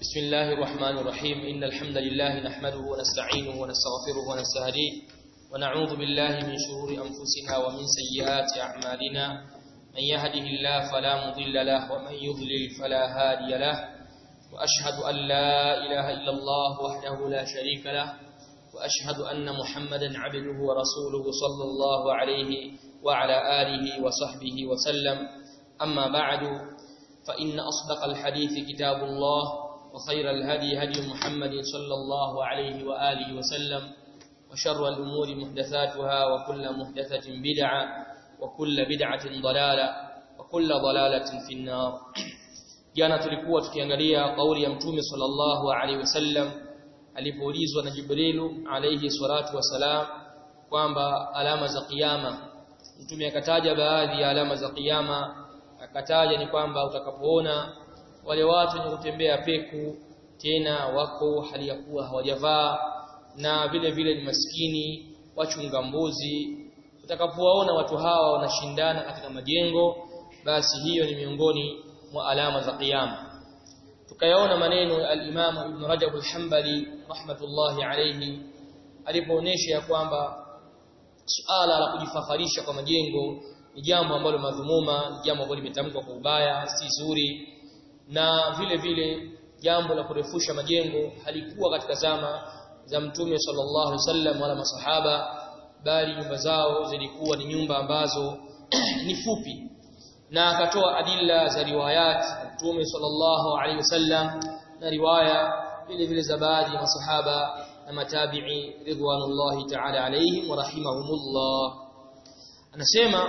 بسم الله الرحمن الرحيم إن الحمد لله نحمده ونستعينه ونستغفره ونستهديه ونعوذ بالله من شرور أنفسنا ومن سيئات أعمالنا من يهده الله فلا مضل له ومن يضلل فلا هادي له وأشهد أن لا إله إلا الله وحده لا شريك له وأشهد أن محمدا عبده ورسوله صلى الله عليه وعلى آله وصحبه وسلم أما بعد فإن أصدق الحديث كتاب الله وخير الهدي هدي محمد صلى الله عليه وآله وسلم وشر الأمور محدثاتها وكل محدثة بدعة وكل بدعة ضلالة وكل ضلالة في النار jana tulikuwa tukiangalia kauli ya mtume sallallahu alaihi wasallam alipoulizwa na Jibrilu alayhi salatu wasalam kwamba alama za kiyama mtume akataja baadhi ya alama za kiyama akataja ni kwamba utakapoona wale watu wenye kutembea peku tena wako hali ya kuwa hawajavaa na vile vile ni maskini wachunga mbuzi utakapowaona watu hawa wanashindana katika majengo basi hiyo ni miongoni mwa alama za kiyama tukayaona maneno ya al-Imam Ibn Rajab al-Hanbali rahmatullahi alayhi alipoonesha ya kwamba suala la kujifakharisha kwa majengo ni jambo ambalo madhumuma ni jambo ambalo limetamkwa kwa ubaya si zuri na vile vile jambo la kurefusha majengo halikuwa katika zama za mtume sallallahu alaihi wasallam wala masahaba bali nyumba zao zilikuwa ni nyumba ambazo ni fupi na akatoa adilla za riwayat mtume sallallahu alaihi wasallam na riwaya vile vile za baadhi ya masahaba na matabi'i ridwanullahi ta'ala alaihim wa rahimahumullah anasema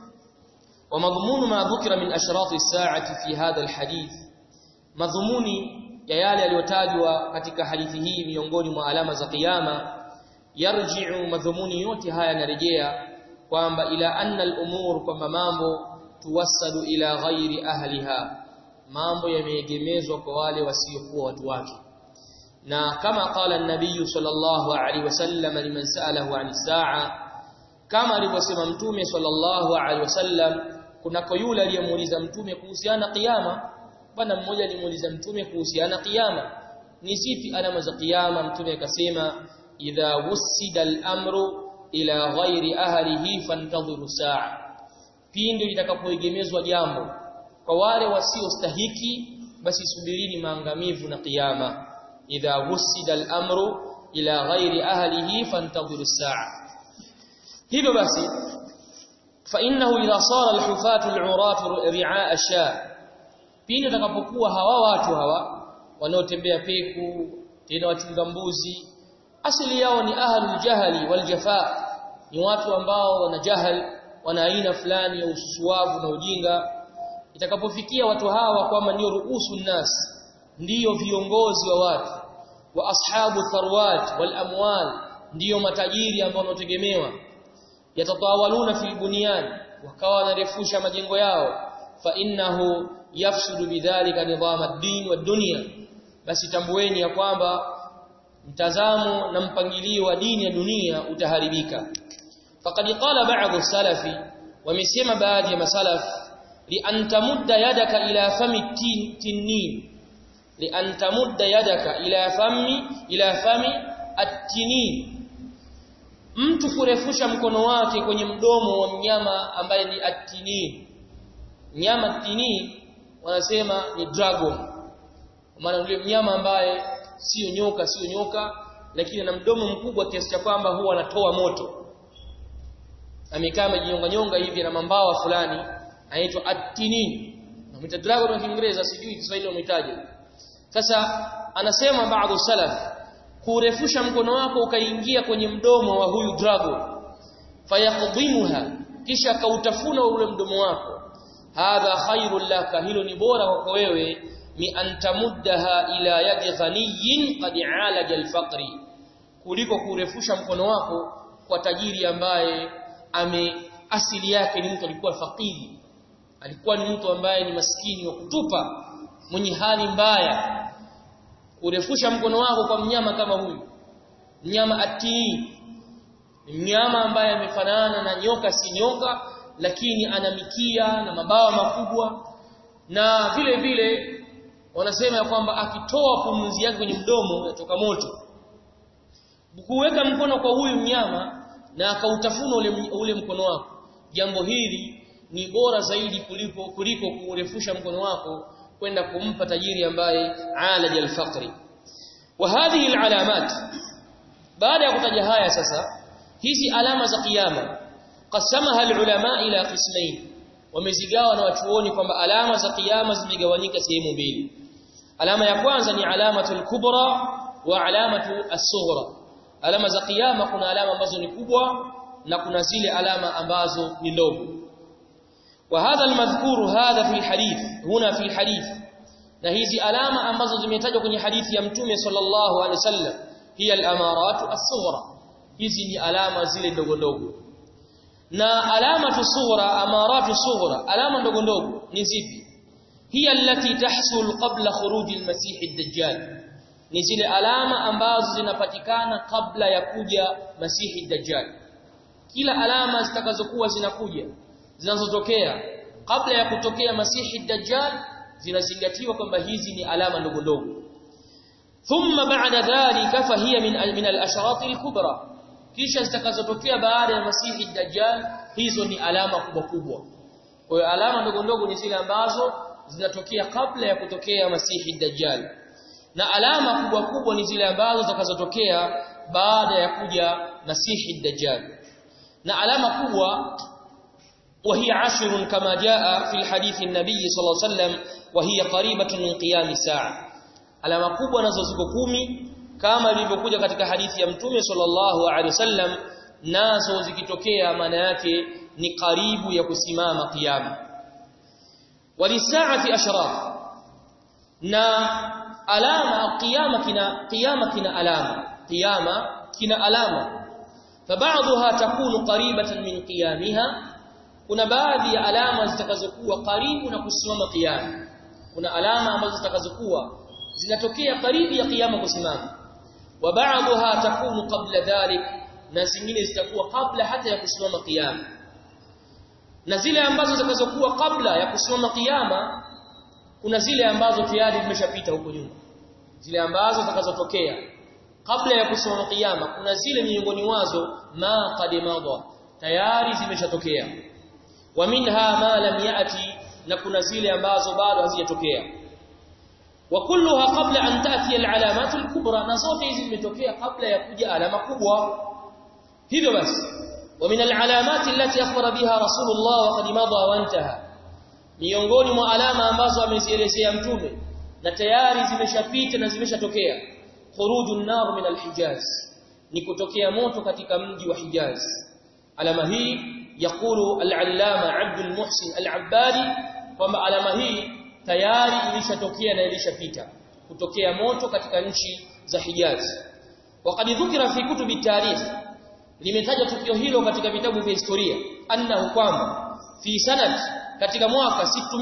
ومضمون ما ذكر من اشراط الساعه في هذا الحديث madhumuni ya yale yaliyotajwa katika hadithi hii miongoni mwa alama za kiyama yarji'u madhumuni yote haya yanarejea kwamba ila anna al-umur kwamba mambo tuwassadu ila ghairi ahliha mambo yameegemezwa kwa wale wasiokuwa watu wake na kama qala an-nabiy sallallahu alaihi wasallam liman sa'alahu 'an saa kama alivyosema mtume sallallahu alaihi wasallam kunako yule aliyemuuliza mtume kuhusiana kiyama bwana mmoja alimuuliza mtume kuhusiana kiyama ni zipi alama za kiyama mtume akasema idha wusida al-amru ila ghairi ahlihi fantadhiru saa pindi litakapoegemezwa jambo kwa wale wasiostahiki basi subirini maangamivu na kiyama idha wusida al-amru ila ghairi ahlihi fantadhiru saa hivyo basi fa innahu idha sara al-hufatu al-uratu ri'a ash-sha pindi utakapokuwa hawa watu hawa wanaotembea peku tena wachunga mbuzi asili yao ni ahlul jahali wal jafa ni watu ambao wana jahal wana aina fulani ya ususuavu na ujinga itakapofikia watu hawa kwamba ndio ruusu nas ndiyo viongozi wa watu wa ashabu tharwat wal amwal ndiyo matajiri ambao wanaotegemewa yatatawaluna fil bunyan wakawa wanarefusha majengo yao fa innahu yafsudu bidhalika nidham ad-din wa dunya basi tambueni ya kwamba mtazamo na mpangilio wa dini ya dunia utaharibika faqad qala ba'd salafi wamesema baadhi ya masalaf li an tamudda yadaka ila fami tinnin li an tamudda yadaka ila fami ila fami at-tinin mtu kurefusha mkono wake kwenye mdomo wa mnyama ambaye ni at-tinin nyama tini wanasema ni dragon maana yule mnyama ambaye sio nyoka sio nyoka lakini ana mdomo mkubwa kiasi cha kwamba huwa anatoa moto amekaa amejinyonga nyonga hivi na mambawa fulani anaitwa atinin na dragon kwa Kiingereza sijui Kiswahili wametaje sasa anasema baadhi salaf kurefusha mkono wako ukaingia kwenye mdomo wa huyu dragon fayaqdimuha kisha kautafuna ule mdomo wako hadha khairul laka hilo ni bora kwako wewe mi antamuddaha ila yadi ghaniyin qad alaja alfaqri kuliko kurefusha mkono wako kwa tajiri ambaye ame asili yake ni mtu alikuwa fakiri alikuwa ni mtu ambaye ni maskini wa kutupa mwenye hali mbaya kurefusha mkono wako kwa mnyama kama huyu mnyama atii mnyama ambaye amefanana na nyoka si nyoka lakini ana mikia na mabawa makubwa na vile vile wanasema ya kwamba akitoa pumzi yake kwenye mdomo yatoka moto kuweka mkono kwa huyu mnyama na akautafuna ule, ule mkono wako jambo hili ni bora zaidi kuliko kuliko kurefusha mkono wako kwenda kumpa tajiri ambaye alaja alfaqri wa hadhihi alalamat baada ya kutaja haya sasa hizi alama za kiyama qasamaha alulama ila qismain wamezigawa na wachuoni kwamba alama za kiyama zimegawanyika sehemu mbili alama ya kwanza ni alamatul kubra wa alamatu as-sughra alama za kiyama kuna alama ambazo ni kubwa na kuna zile alama ambazo ni ndogo وهذا المذكور هذا في الحديث هنا في الحديث na hizi alama ambazo zimetajwa kwenye hadithi ya mtume sallallahu alaihi wasallam hiya al-amarat as-sughra hizi ni alama zile ndogo ndogo na alama sughra amaratu sughra alama ndogo ndogo ni zipi hiya allati tahsul qabla khuruj al-masih ad-dajjal ni zile alama ambazo zinapatikana kabla ya kuja masihi ad-dajjal kila alama zitakazokuwa zinakuja zinazotokea kabla ya kutokea masihi dajjal zinazingatiwa kwamba hizi ni alama ndogo ndogo thumma ba'da dhalika fahiya min min al-asharat al-kubra kisha zitakazotokea baada ya masihi dajjal hizo ni alama kubwa kubwa kwa hiyo alama ndogo ndogo ni zile ambazo zinatokea kabla ya kutokea masihi dajjal na alama kubwa kubwa ni zile ambazo zitakazotokea baada ya kuja masihi dajjal na alama kubwa وهي عشر كما جاء في الحديث النبي صلى الله عليه وسلم وهي قريبة من قيام الساعة alama kubwa nazo ziko kumi kama ilivyokuja katika hadithi ya mtume sallallahu alaihi wasallam nazo zikitokea maana yake ni karibu ya kusimama kiyama walisaati ashraf na alama kiyama kina kiyama kina alama kiyama kina alama فبعضها تكون قريبة من قيامها kuna baadhi ya alama zitakazokuwa karibu na kusimama kiyama kuna alama ambazo zitakazokuwa zinatokea karibu ya kiyama kusimama wa ba'daha takunu qabla dhalik na zingine zitakuwa kabla hata ya kusimama kiyama na zile ambazo zitakazokuwa kabla ya kusimama kiyama kuna zile ambazo tayari zimeshapita huko nyuma zile ambazo zitakazotokea kabla ya kusimama kiyama kuna zile miongoni wazo ma qad madha tayari zimeshatokea wa minha ma lam yati na kuna zile ambazo bado hazijatokea wa kulluha qabla an ta'ti al-alamat al-kubra na zote hizi zimetokea kabla ya kuja alama kubwa hivyo basi wa min al-alamat allati akhbara biha rasulullah wa qad madha wa intaha miongoni mwa alama ambazo amezielezea mtume na tayari zimeshapita na zimeshatokea khurujun nar min al-hijaz ni kutokea moto katika mji wa Hijaz alama hii yakulu al-allama Abdul Muhsin al-Abbadi kwamba alama hii tayari ilishatokea na ilishapita kutokea moto katika nchi za Hijaz waqad dhukira fi kutubi tarikh limetaja tukio hilo katika vitabu vya historia annahu kwamba fi sanat katika mwaka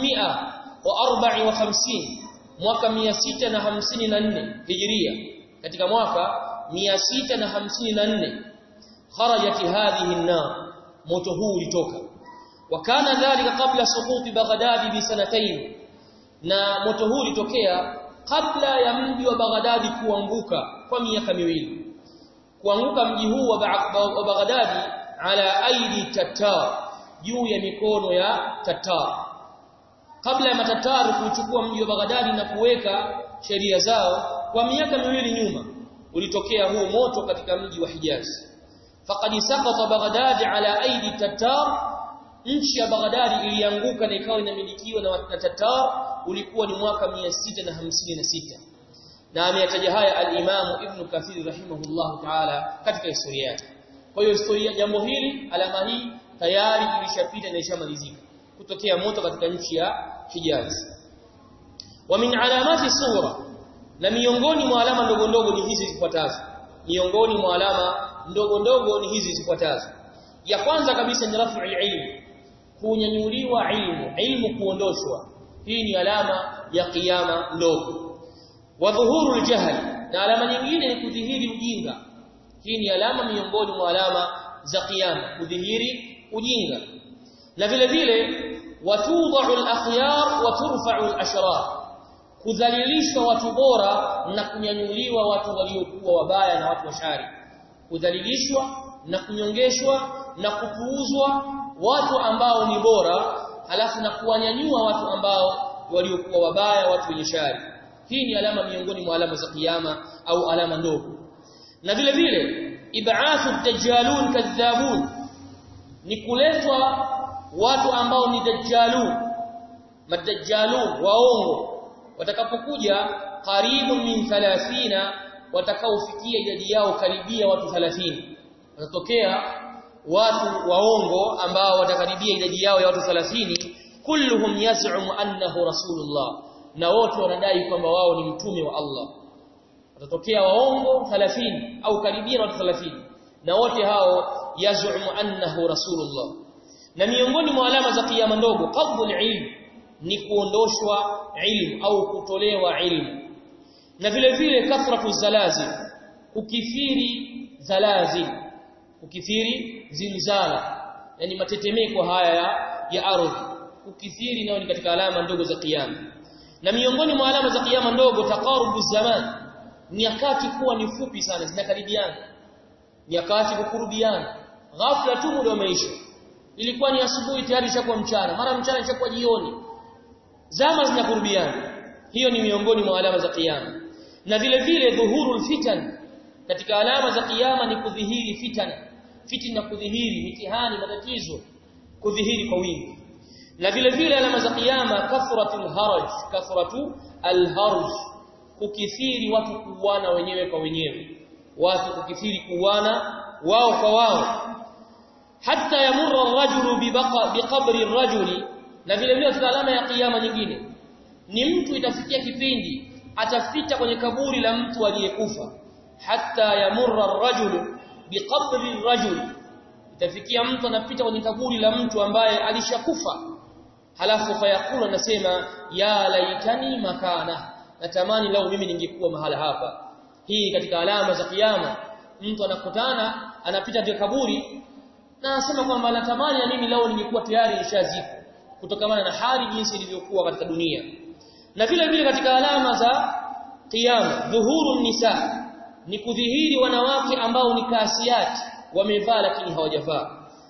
654 mwaka 654 hijiria katika mwaka 654 kharajat hadhihi an-nar moto huu ulitoka wakana dhalika kabla suquti baghdad bi sanatayn na moto huu ulitokea kabla ya mji wa Baghdadi kuanguka kwa miaka miwili kuanguka mji huu wa Baghdadi ala aidi tatar juu ya mikono ya tatar kabla ya matatar kuchukua mji wa Baghdadi na kuweka sheria zao kwa miaka miwili nyuma ulitokea huu moto katika mji wa Hijaz faqad saqata Baghdad ala aidi tatar nchi ya Baghdad ilianguka na ikawa inamilikiwa na Tatar ulikuwa ni mwaka 656 na ameyataja haya al-Imam Ibn Kathir rahimahullah ta'ala katika historia yake kwa hiyo historia jambo hili alama hii tayari ilishapita na ishamalizika kutokea moto katika nchi ya Hijaz wa min alamati sura na miongoni mwa alama ndogo ndogo ni hizi zifuatazo miongoni mwa alama ndogo ndogo ni hizi zifuatazo ya kwanza kabisa ni rafu ilmu kunyanyuliwa ilmu ilmu kuondoshwa hii ni alama ya kiyama ndogo wa dhuhuru aljahl na alama nyingine ni kudhihiri ujinga hii ni alama miongoni mwa alama za kiyama kudhihiri ujinga na vile vile watudha'u al-akhyar wa turfa'u al-ashrar kudhalilishwa watu bora na kunyanyuliwa watu waliokuwa wabaya na watu washari kudhalilishwa na kunyongeshwa na kupuuzwa watu ambao ni bora halafu na kuwanyanyua watu ambao waliokuwa wabaya watu wenye shari hii ni alama miongoni mwa alama za kiyama au alama ndogo na vile vile ib'athu dajjalun kadhabun ni kuletwa watu ambao ni dajjalun madajjalun waongo watakapokuja karibu min 30 watakaofikia idadi yao karibia watu 30 watatokea watu waongo ambao watakaribia idadi yao ya watu 30 kulluhum yaz'um annahu rasulullah na wote wanadai kwamba wao ni mtume wa Allah watatokea waongo 30 au karibia watu 30 na wote hao yaz'um annahu rasulullah na miongoni mwa alama za kiyama ndogo qabdul ilm ni kuondoshwa ilmu au kutolewa ilmu na vile vile kathratu zalazil kukithiri zalazil kukithiri zilzala yani matetemeko haya ya, ya ardhi kukithiri nayo ni katika alama ndogo za kiyama na miongoni mwa alama za kiyama ndogo taqarubu zaman nyakati kuwa ni fupi sana zinakaribiana nyakati kukurubiana ghafla tu muda umeisha ilikuwa ni asubuhi tayari ishakuwa mchana mara mchana ishakuwa jioni zama zinakurubiana hiyo ni miongoni mwa alama za kiyama na vile vile dhuhurul fitan katika alama za kiyama ni kudhihiri fitana fitina kudhihiri mitihani matatizo kudhihiri kwa wingi na vile vile alama za kiyama kathratul haraj kathratu alharj kukithiri watu kuuana wenyewe kwa wenyewe watu kukithiri kuuana wao kwa wao hatta yamurra ar-rajulu biqabri ar-rajuli na vile vile katika alama ya kiyama nyingine ni mtu itafikia kipindi atafita kwenye kaburi la mtu aliyekufa hatta yamurra ar-rajulu biqabri ar-rajul itafikia mtu anapita kwenye kaburi la mtu ambaye alishakufa halafu fayakulu anasema ya laitani makana natamani lau mimi ningekuwa mahala hapa hii katika alama za kiyama mtu anakutana anapita vya kaburi na anasema kwamba natamani na mimi lau ningekuwa tayari nishazikwa kutokana na hali jinsi ilivyokuwa katika dunia na vile vile katika alama za kiyama dhuhuru nisa ni kudhihiri wanawake ambao ni kasiyati wamevaa lakini hawajavaa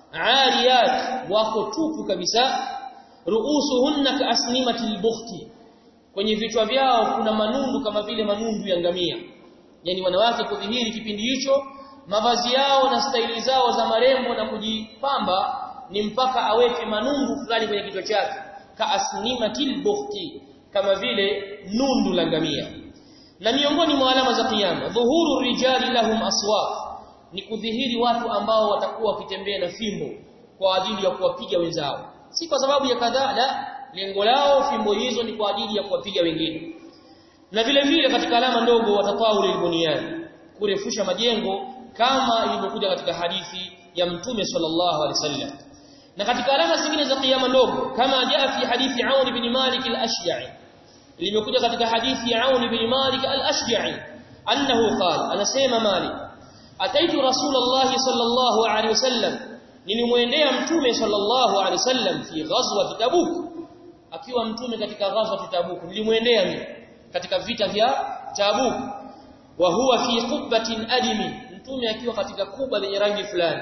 ariyat wako tupu kabisa ruusuhunna kaasnimati albukhti kwenye vichwa vyao kuna manundu kama vile manundu ya ngamia yani wanawake kudhihiri kipindi hicho mavazi yao na staili zao za marembo na kujipamba ni mpaka aweke manundu fulani kwenye kichwa chake kaasnimatil bukhti kama vile nundu la ngamia na miongoni mwa alama za kiyama dhuhuru rijali lahum aswaq ni kudhihiri watu ambao watakuwa wakitembea na fimbo kwa ajili ya kuwapiga wenzao si kwa sababu ya kadhaa la lengo lao fimbo hizo ni kwa ajili ya kuwapiga wengine na vile vile katika alama ndogo watatawuli albunyan kurefusha majengo kama ilivyokuja katika hadithi ya mtume sallallahu alaihi wasallam na katika alama zingine za kiyama ndogo kama jaa fi hadithi Aun ibn Malik al-Ashja'i limekuja katika hadithi ya Aun ibn Malik al-Ashja'i annahu qala anasema Malik ataitu rasulullah sallallahu alaihi wasallam nilimwendea mtume sallallahu alaihi wasallam fi ghazwat tabuk akiwa mtume katika ghazwat tabuk nilimwendea mimi katika vita vya tabuk wa huwa fi qubbatin adimi mtume akiwa katika kuba lenye rangi fulani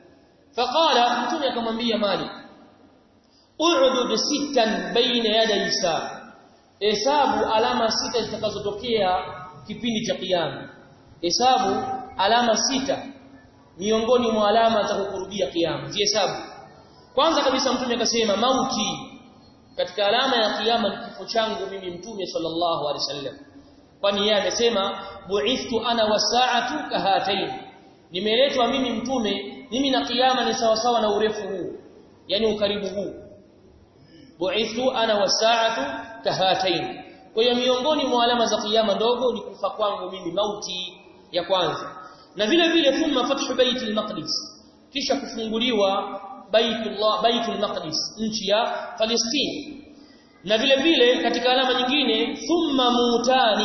faqala mtume akamwambia malik u'dud sittan baina yaday saa hesabu alama sita zitakazotokea kipindi cha kiyama hesabu alama sita miongoni mwa alama za kukurubia kiyama zihesabu kwanza kabisa mtume akasema mauti katika alama ya kiyama ni kifo changu mimi mtume sallallahu alaihi wasallam kwani yeye amesema bu'ithtu ana wasaatu kahatain nimeletwa mimi mtume mimi na kiyama ni sawa sawa na urefu huu yani ukaribu huu bu'ithtu ana wasaatu kahatain kwa hiyo miongoni mwa alama za kiyama ndogo ni kufa kwangu mimi mauti ya kwanza na vile vile thumma fathu baitul maqdis kisha kufunguliwa baitullah baitul maqdis nchi ya Palestina na vile vile katika alama nyingine thumma mutani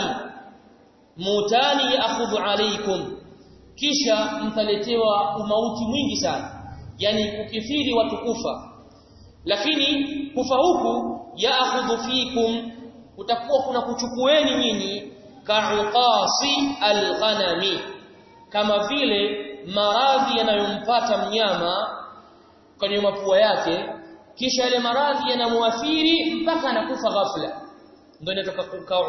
mutani yaakhudhu alaykum kisha mtaletewa umauti mwingi sana yani kukithiri watu kufa lakini kufa huku yaakhudhu fikum kutakuwa kuna kuchukueni nyinyi ka'uqasi al-ghanami kama vile maradhi yanayompata mnyama kwenye mapua yake kisha yale maradhi yanamuathiri mpaka anakufa ghafla ndio inatoka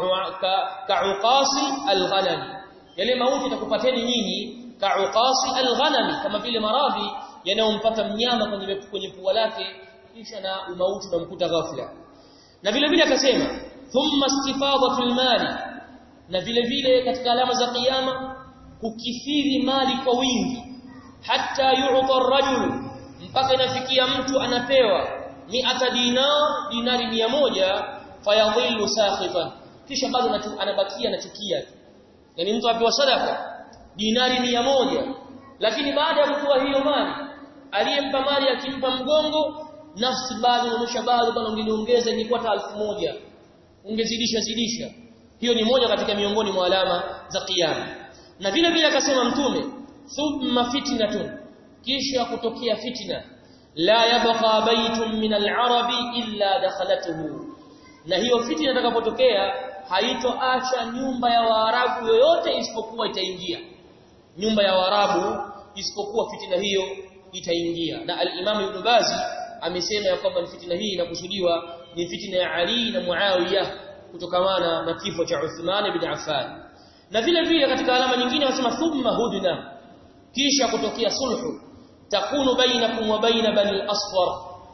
ka'uqasi al-ghanami yale mauti yatakupateni nyinyi ka'uqasi al-ghanami kama vile maradhi yanayompata mnyama kwenye kwenye pua lake kisha na umauti unamkuta ghafla na vile vile akasema thumma istifadatul mali na vile vile katika alama za kiyama kukithiri mali kwa wingi hata yu'ta ar-rajul mpaka inafikia mtu anapewa mi'ata dinar dinari mia moja fayadhillu sakhifan kisha bado anabakia anachukia yani mtu apewa sadaka dinari mia moja lakini baada ya kutoa hiyo mali aliyempa mali akimpa mgongo nafsi bado inaonyesha bado bwana ungeniongeza ingekuwa hata elfu moja ungezidisha zidisha hiyo ni moja katika miongoni mwa alama za kiyama na vile vile akasema mtume thumma fitnatun kisha kutokea fitna la yabqa baytun min al-arabi illa dakhalatuhu na hiyo fitna itakapotokea haitoacha nyumba ya waarabu yoyote isipokuwa itaingia nyumba ya waarabu isipokuwa fitna hiyo itaingia na al-Imam Ibn Bazi amesema ya kwamba fitna hii inakusudiwa ni fitna ya Ali na Muawiya kutokamana na kifo cha Uthman ibn Affan na vile vile katika alama nyingine wanasema thumma hudna kisha kutokea sulhu takunu bainakum wa baina bani al-asfar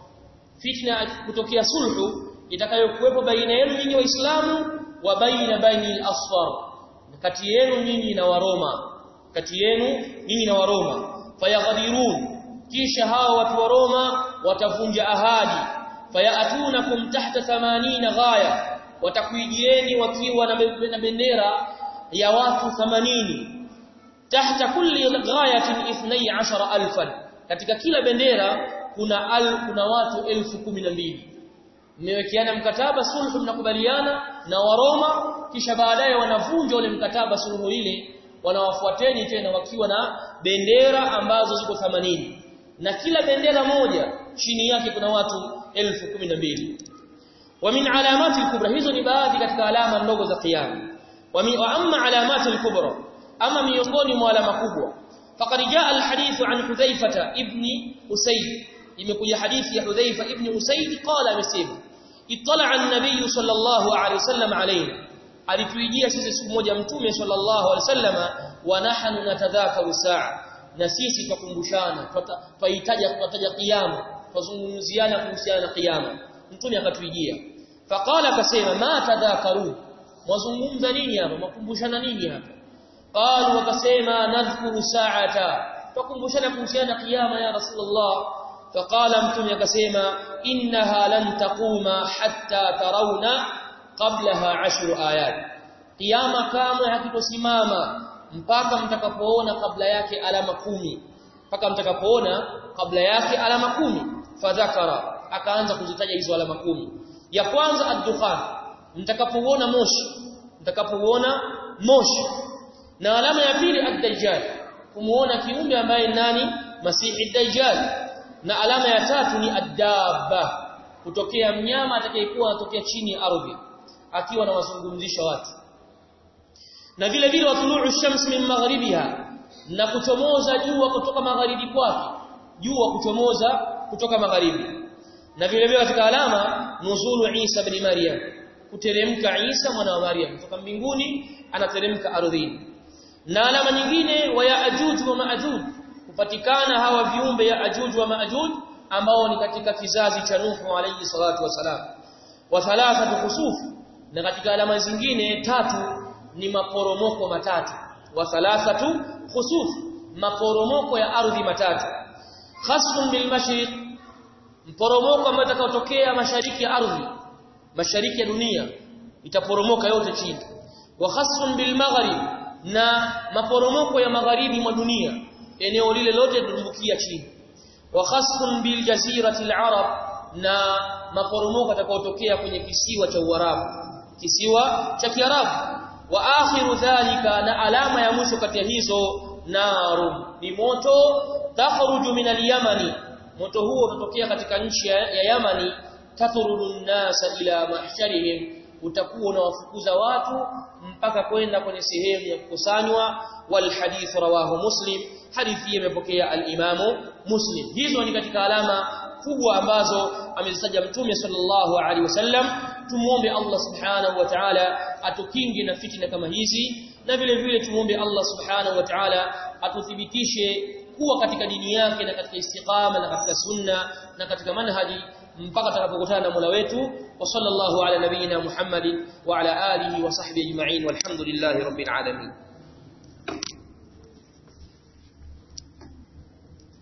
fitna kutokea sulhu itakayokuwepo baina yenu nyinyi waislamu wa baina bani al-asfar kati yenu nyinyi na waroma kati yenu nyinyi na waroma fayaghadirun kisha hao watu wa Roma watavunja ahadi fayatunakum tahta 80 ghaya watakuijieni wakiwa na bendera ya watu 80 tahta kulli ghayatin 12000 katika kila bendera kuna al, kuna watu 12000 mmewekeana mkataba sulhu mnakubaliana na waroma kisha baadaye wanavunja ule mkataba sulhu ile wanawafuateni tena wakiwa na bendera ambazo ziko 80 na kila bendera moja chini yake kuna watu 1012 wa min alamati al-kubra hizo ni baadhi katika alama ndogo za kiyama wa amma alamati al-kubra ama miongoni mwa alama kubwa faqad jaa al-hadith an hudhaifa ibn usayd imekuja hadithi ya hudhaifa ibn usayd qala amesema ittala an-nabiy sallallahu alayhi wasallam alayna alituijia sisi siku moja mtume sallallahu alayhi wasallama wa nahnu natadhakaru saa na sisi tukumbushana tutahitaji kutaja kiyama tuzungumziana kuhusiana na kiyama mtume akatuijia faqala akasema ma tadhakaru wazungumza nini hapa makumbushana nini hapa qalu wakasema nadhkuru sa'ata tukumbushana kuhusiana na kiyama ya rasulullah faqala mtume akasema innaha lan taquma hatta tarawna qablaha ashru ayat kiyama kamwe hakitosimama mpaka mtakapoona kabla yake alama kumi mpaka mtakapoona kabla yake alama kumi fadhakara akaanza kuzitaja hizo alama kumi ya kwanza ad-dukhan mtakapoona moshi mtakapoona moshi na alama ya pili ad-dajjal kumuona kiumbe ambaye nani masihi ad-dajjal na alama ya tatu ni ad-dabba kutokea mnyama atakayekuwa anatokea chini ya ardhi akiwa anawazungumzisha watu na vile vile watuluu shams min magharibiha na kuchomoza jua kutoka magharibi kwake jua kuchomoza kutoka magharibi na vile vile katika alama nuzulu Isa ibn Maryam kuteremka Isa mwana wa Maryam kutoka mbinguni anateremka ardhini na alama nyingine wa Yaajuj wa Maajuj kupatikana hawa viumbe ya Ajuj wa Maajuj ambao ni katika kizazi cha Nuhu alayhi salatu wasalam wa thalathatu khusuf na katika alama zingine tatu ni maporomoko matatu wa thalathatu khusuf maporomoko ya ardhi matatu khasfun bil mashriq mporomoko ambao utakaotokea mashariki ya ardhi mashariki ya dunia itaporomoka yote chini wa khasfun bil maghrib na maporomoko ya magharibi mwa dunia eneo lile lote litumbukia chini wa khasfun bil jazirati al arab na maporomoko yatakayotokea kwenye kisiwa cha Uarabu kisiwa cha Kiarabu wa akhiru dhalika na alama ya mwisho kati ya hizo narum ni moto takhruju min al-yamani moto huo utatokea katika nchi ya, ya Yamani tathurudu nasa ila mahsharihim utakuwa unawafukuza watu mpaka kwenda kwenye sehemu ya kukusanywa wal hadith rawahu muslim hadithi imepokea al-imamu muslim hizo ni katika alama kubwa ambazo amezitaja mtume sallallahu alaihi wasallam tumuombe Allah subhanahu wa ta'ala atukinge na fitina kama hizi na vile vile tumuombe Allah subhanahu wa ta'ala atuthibitishe kuwa katika dini yake na katika istiqama na katika sunna na katika manhaji mpaka tutakapokutana na Mola wetu wa sallallahu ala nabiyyina Muhammadin wa ala alihi wa sahbihi ajma'in walhamdulillahi rabbil alamin